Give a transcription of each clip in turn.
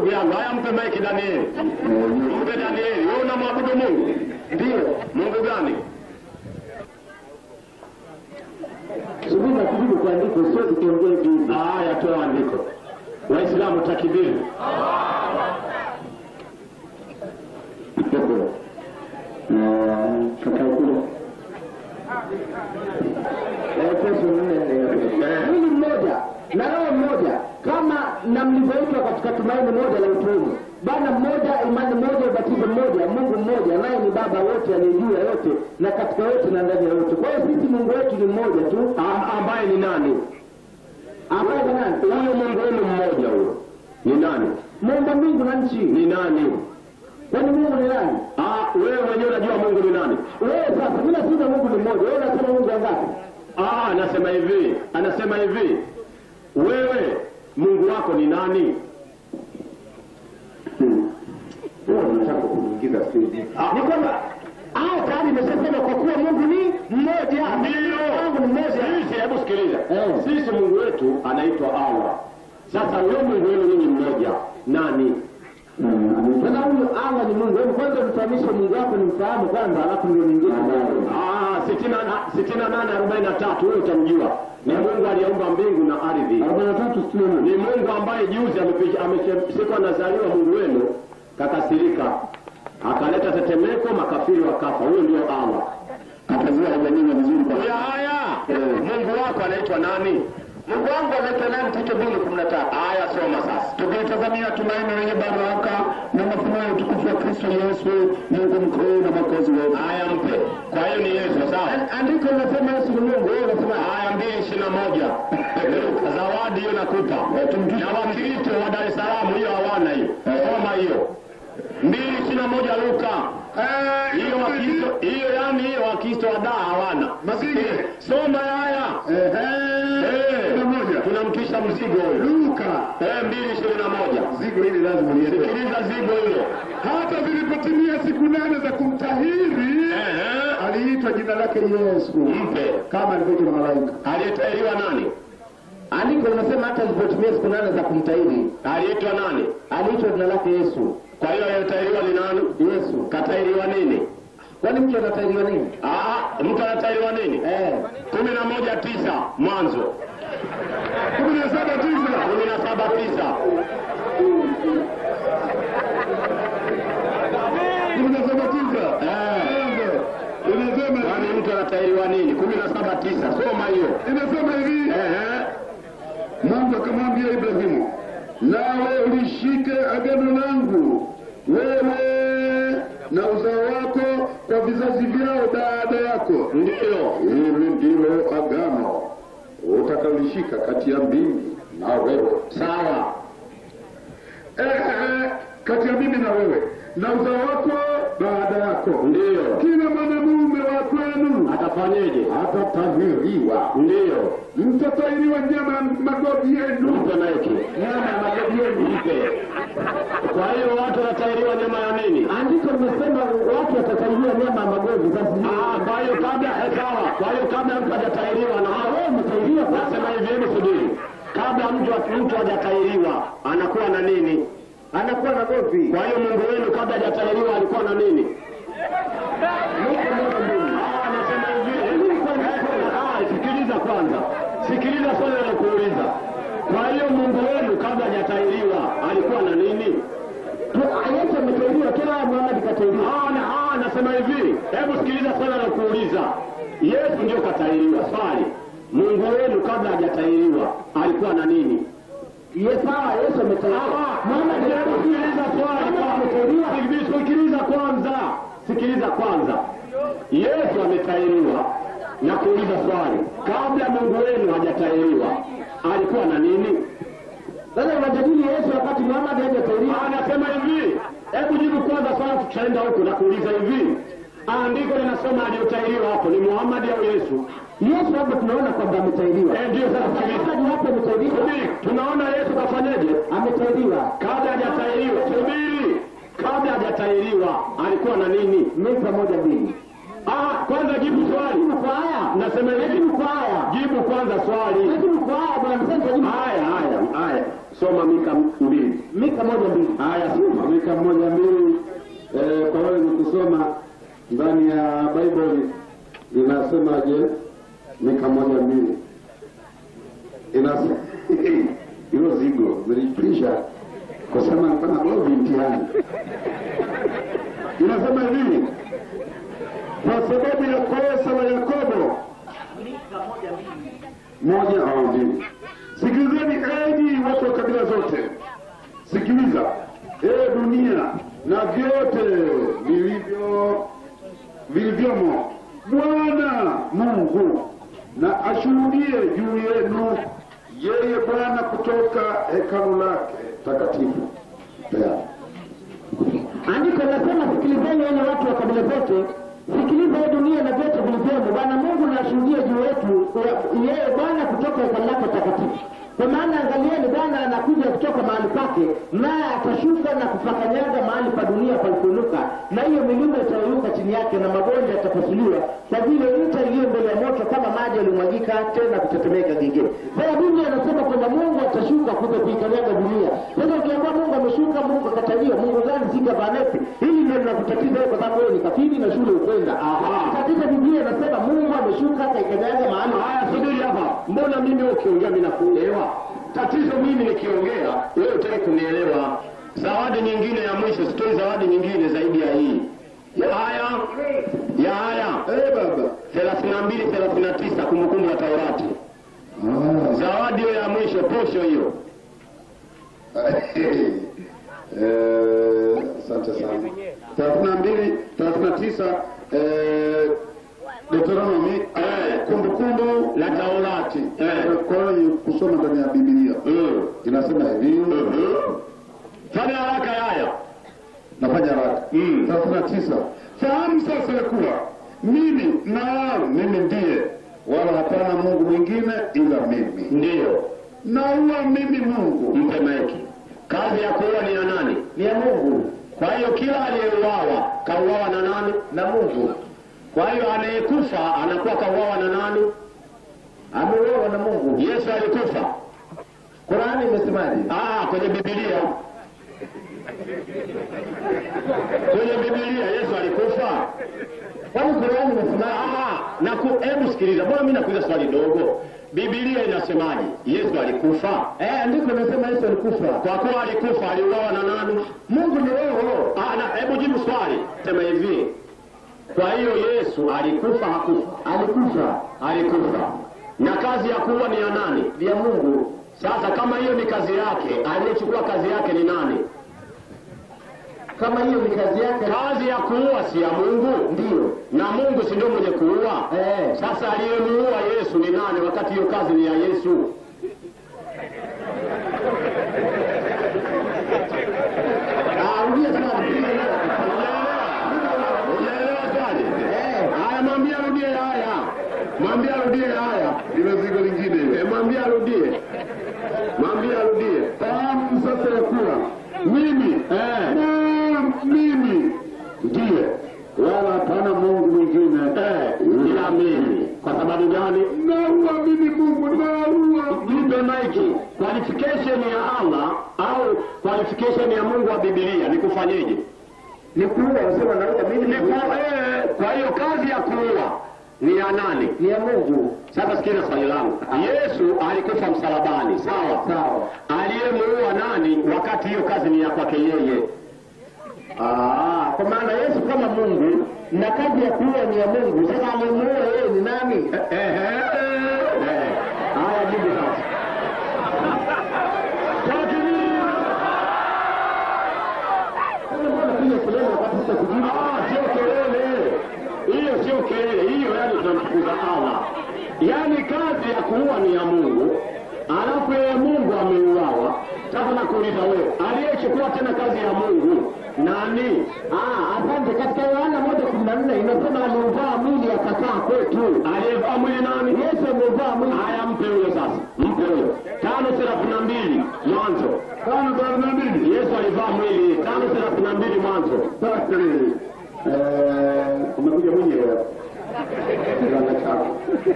ndugu yangu. Haya, mpe maiki Danieli, mpe Danieli. Wewe unamwabudu Mungu? Ndio. Mungu gani? Subiri na kujibu kwa andiko, sio tukiongea hivi hivi. Haya, toa andiko. Waislamu takibiri. Efeso nne nne. Mwili mmoja na roho mmoja, kama na mlivyoitwa katika tumaini moja la utume. Bwana mmoja, imani moja, ubatizo mmoja, Mungu mmoja, naye ni Baba wote aliye juu ya yote na katika yote na ndani ya yote. Kwa hiyo sisi Mungu wetu ni mmoja tu, Am- ambaye ni nani? ambaye ni nani? Huyo Mungu wenu mmoja huyo ni nani? Muumba mbingu na nchi. Ni nani? Kwani Mungu ni nani? Ah, wewe mwenyewe unajua Mungu ni nani? Wewe sasa, mimi nasema Mungu ni mmoja, wewe unasema Mungu wangapi? Ah, anasema hivi, anasema hivi, wewe Mungu wako ni nani? Ni kwamba hao tayari nimeshasema kwa kuwa Mungu ni mmoja. Mungu ni mmoja. Sisi, hebu sikiliza, Eh. sisi Mungu wetu anaitwa Allah. Sasa huyo Mungu wenu ninyi mmoja nani? Sasa huyo Allah ni Mungu. Hebu kwanza mfahamishe Mungu wako nimfahamu kwanza, alafu ndio niingie ndani. Ah, sitini na- sitini na nane arobaini na tatu huyo utamjua. Ni Mungu aliyeumba mbingu na ardhi. Arobaini na tatu sitini na nane. Ni Mungu ambaye juzi amepiga- ame- siku anazaliwa Mungu wenu kakasirika, akaleta tetemeko, makafiri wakafa. Huyo ndio Allah. Atazua hajanyima vizuri kwa Ya haya, Mungu wako anaitwa nani? Mungu wangu anaitwa nani? Tito mbili kumi na tatu. Haya, soma sasa. Tukitazamia tumaini lenye baraka na mafunuo ya utukufu wa Kristo Yesu, Mungu mkuu na mwokozi wetu. Haya, mpe. Kwa hiyo ni Yesu, sawa? Andiko linasema Yesu ni Mungu, wewe unasema Haya, mbili ishirini na moja zawadi hiyo nakupa. Na Wakristo wa Dar es Salaam hiyo hawana hiyo, soma hiyo mbili ishirini na moja Luka. Hiyo Wakristo hiyo, yani hiyo Wakristo wa Dar hawana. Mazinge. Soma haya Eh, tunamtwisha mzigo huyo. Luka Eh, mbili ishirini na moja zigo hili lazima liende. Sikiliza zigo hilo. Hata zilipotimia siku nane za kumtahiri, Ehe, aliitwa jina lake Yesu, mpe. kama alivyoitwa na malaika. Aliyetahiriwa nani? Andiko linasema hata zilipotimia siku nane za kumtahiri, Aliitwa nani? aliitwa jina lake Yesu. Kwa hiyo aliyetahiriwa ni nani? Yesu. Katahiriwa nini? Kwani mtu anatahiriwa nini? Ah, mtu anatahiriwa nini? Eh, kumi na moja tisa Mwanzo kumi na saba tisa kumi na saba tisa kumi na saba tisa Eh, inasema kwani mtu anatahiriwa nini? kumi na saba tisa Soma hiyo. inasema hivi Ehe, Mungu akamwambia Ibrahimu, nawe ulishike agano langu wewe na uzao wako kwa vizazi vyao baada yako. ndiyo. Hili ndilo agano utakalishika kati ya mimi na wewe, Sawa. eh, kati ya mimi na wewe na uzao wako baada yako. Ndiyo. Kila mwanamume wa kwenu Atafanyeje? atatahiriwa, Ndiyo. mtatahiriwa nyama ya magovi yenu, Mpe maiki. nyama ya magovi yenu. Mpe. Kwa hiyo watu wanatahiriwa nyama ya nini? Andiko limesema watu watatahiriwa nyama ya magovi. Sasa Ah, kwa hiyo kabla eh, sawa. Kwa hiyo kabla mtu hajatahiriwa na wewe umetahiriwa nasema hivi, hebu subiri. Kabla mtu mtu hajatahiriwa anakuwa na nini? anakuwa na govi. Kwa hiyo Mungu wenu kabla hajatahiriwa alikuwa na nini? Ah, anasema hivi. Ah, sikiliza kwanza, sikiliza swali nakuuliza. Kwa hiyo Mungu wenu kabla hajatahiriwa alikuwa na nini? Yesu ametahiriwa, kila Muhammad katahiriwa. Ah, na- ah, anasema hivi, hebu sikiliza swali nakuuliza. Yesu ndio katahiriwa. Swali, Mungu wenu kabla hajatahiriwa alikuwa na nini? Yes, sawa, Yesu ametahiriwa. Muhammad Hebu sikiliza swali ametahiriwa. kwanza. Sikiliza kwanza, sikiliza kwanza. Yesu ametahiriwa na kuuliza swali, kabla Mungu wenu hajatahiriwa alikuwa na nini? Sasa unajadili Yesu wakati Muhammad hajatahiriwa. Anasema hivi, hebu jibu kwanza swali, tutaenda huko na kuuliza hivi. Andiko linasema aliyotahiriwa hapo ni Muhammad au Yesu? Yesu hapo tunaona kwamba ametahiriwa. Eh, ndio sasa sikiliza. Muhammad hapo ametahiriwa. Subiri, tunaona Yesu kafanyeje? Ametahiriwa. Kabla hajatahiriwa, subiri, kabla hajatahiriwa alikuwa na nini? Meza moja mbili. Ah, kwanza jibu swali. Jibu kwa haya. Nasema hivi. Jibu kwa haya. Jibu kwanza swali. Jibu kwa haya bwana msema jibu. Haya, haya, haya. Soma Mika mbili. Mika moja mbili. Haya, soma. Mika moja mbili eh, kwa wale ni kusoma ndani ya Bible inasemaje? Mika moja mbili inasema hilo zigo melipisha kusema kama govi mtihani. Inasema hivi, kwa sababu ya kosa la Yakobo moja au mbili. Sikilizeni enyi watu wa kabila zote, sikiliza ee dunia na vyote vilivyo vilivyomo, Bwana Mungu na ashuhudie juu yenu, yeye Bwana kutoka hekalu lake takatifu. Tayari. Andiko linasema sikilizeni wenye watu wa kabila zote, sikiliza ye dunia na vyote vilivyomo. Bwana Mungu na ashuhudie juu yetu, yeye Bwana kutoka hekalu lake takatifu. Kwa maana angalieni, Bwana anakuja kutoka mahali pake, naye atashuka na kupakanyaga mahali pa dunia palipoinuka, na hiyo milima itayeyuka chini yake, na mabonde yatapasuliwa, kwa vile nta iliyo mbele ya moto kama maji yalimwagika tena kutetemeka gigini. Sasa Biblia anasema kwamba Mungu atashuka kuja kuikanyaga dunia. Sasa ukiambia Mungu ameshuka, Mungu akatalia, Mungu gani siga banepi? Hili ndio linakutatiza wewe, kwa sababu wewe ni kafiri na shule ukwenda. Katika Biblia inasema Mungu ameshuka akaikanyaga mahali Haya, subiri hapa. Mbona mimi ukiongea mimi nakuelewa? Tatizo mimi nikiongea, wewe utaki kunielewa. Zawadi nyingine ya mwisho, sitoi zawadi nyingine zaidi ya hii. Ya haya ya haya Eh, baba. 32 39 kumbukumbu la Taurati. Ah. Zawadi hiyo ya mwisho, posho hiyo. Eh, asante sana. thelathini na mbili thelathini na tisa eh, Deuteronomy Eh. kumbukumbu La Taurati. Eh. kwa wenye kusoma ndani ya Biblia Mm. inasema hivi Mhm. Fanya haraka ya haya. nafanya haraka Mm. thelathini na tisa fahamu sasa ya kuwa mimi na mimi ndiye wala hapana Mungu mwingine ila mimi Ndiyo. nauwa mimi Mungu Mpe maiki. Kazi ya kuua ni ya nani? ni ya Mungu Kwa hiyo kila aliyeuawa kauawa na nani? na Mungu Kwa hiyo anayekufa anakuwa kauawa na nani? ameuawa na Mungu. Yesu alikufa. Qurani imesemaje? Ah, kwenye Biblia. Kwenye Biblia Yesu alikufa. Kwani Qurani imesemaje? Ah, na ku, hebu sikiliza. Mbona mimi nakuuliza swali dogo? Biblia inasemaje? Yesu alikufa. Eh, andiko linasema Yesu alikufa. Kwa kuwa alikufa aliuawa na nani? Mungu ni roho. Ah, na hebu jibu swali. Sema hivi. Kwa hiyo Yesu alikufa hakufa? Alikufa. Alikufa. Na kazi ya kuua ni ya nani? Ni ya Mungu. Sasa kama hiyo ni kazi yake, aliyechukua kazi yake ni nani? Kama hiyo ni kazi yake, Kazi ya kuua si ya Mungu, ndiyo. na Mungu si ndio mwenye kuua? Eh, Sasa aliyemuua Yesu ni nani, wakati hiyo kazi ni ya Yesu? ah, rudia swali. Unaelewa swali? Eh, Haya, mwambie arudie haya, mwambie arudie haya, ile zigo lingine ile Eh, mwambie arudie, mwambie arudie. fahamu sasa ya kuwa mimi Eh, na mimi ndiye wala hapana Mungu mwingine eh, ila mimi. Kwa sababu gani? nauwa mimi Mungu nauwa Nipe maiki. Qualification ya Allah au qualification ya Mungu wa Biblia ni kufanyeje? ni kuua, unasema naua mimi Ni ni ku, eh, kwa hiyo kazi ya kuua ni ya nani? ni ya Mungu. Sasa sikiza swali langu. Yesu alikufa msalabani, sawa? Sawa. Aliyemuua nani wakati hiyo kazi ni ya kwake yeye? Ah, kwa maana Yesu kama Mungu na kazi ya kuua ni ya Mungu. Sasa aliyemuua yeye ni nani? Ehe. Eh. Haya, jibu sasa. Takbir! Sasa mbona unapiga kelele wakati sasa kujibu? Ah, sio kelele hiyo, sio kelele hiyo, yani tunamtukuza Allah. Yaani kazi ya kuua ni ya Mungu, alafu yeye Mungu ameuawa. Sasa nakuuliza wewe, aliyechukua tena kazi ya Mungu nani? Ah, asante. Katika Yohana moja kumi na nne inasema aliuvaa mwili akakaa kwetu. Aliyevaa mwili nani? Yesu ameuvaa mwili. Haya, mpe huyo sasa, mpe huyo. Tano thelathini na mbili Mwanzo. tano thelathini na mbili Yesu alivaa mwili. Tano thelathini na mbili Mwanzo. Basi, Eh, umekuja mwenyewe kiwanda chako.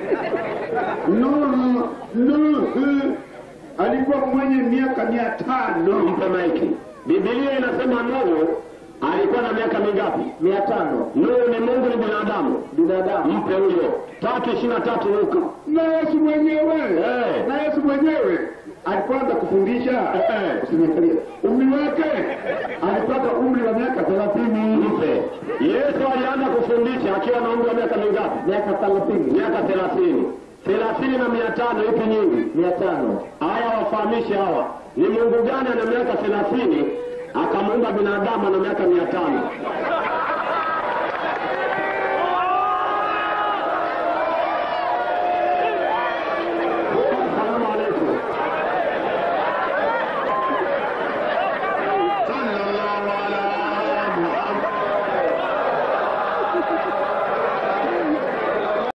Nuhu, Nuhu alikuwa mwenye miaka mia tano. mpe maiki. Biblia inasema Nuhu alikuwa na miaka mingapi? mia tano Nuhu ni Mungu, ni binadamu. binadamu Mpe huyo. tatu ishirini na tatu Luka. Na Yesu mwenyewe Eh. na Yesu mwenyewe alipoanza kufundisha Eh. usiniangalie umri wake, alipata umri wa miaka thelathini. Mpe. Yesu alianza kufundisha akiwa na umri wa miaka mingapi? miaka thelathini Miaka thelathini. thelathini na mia tano ipi nyingi? mia tano Haya, wafahamishe hawa ni Mungu gani ana miaka thelathini akamuumba binadamu ana miaka mia tano?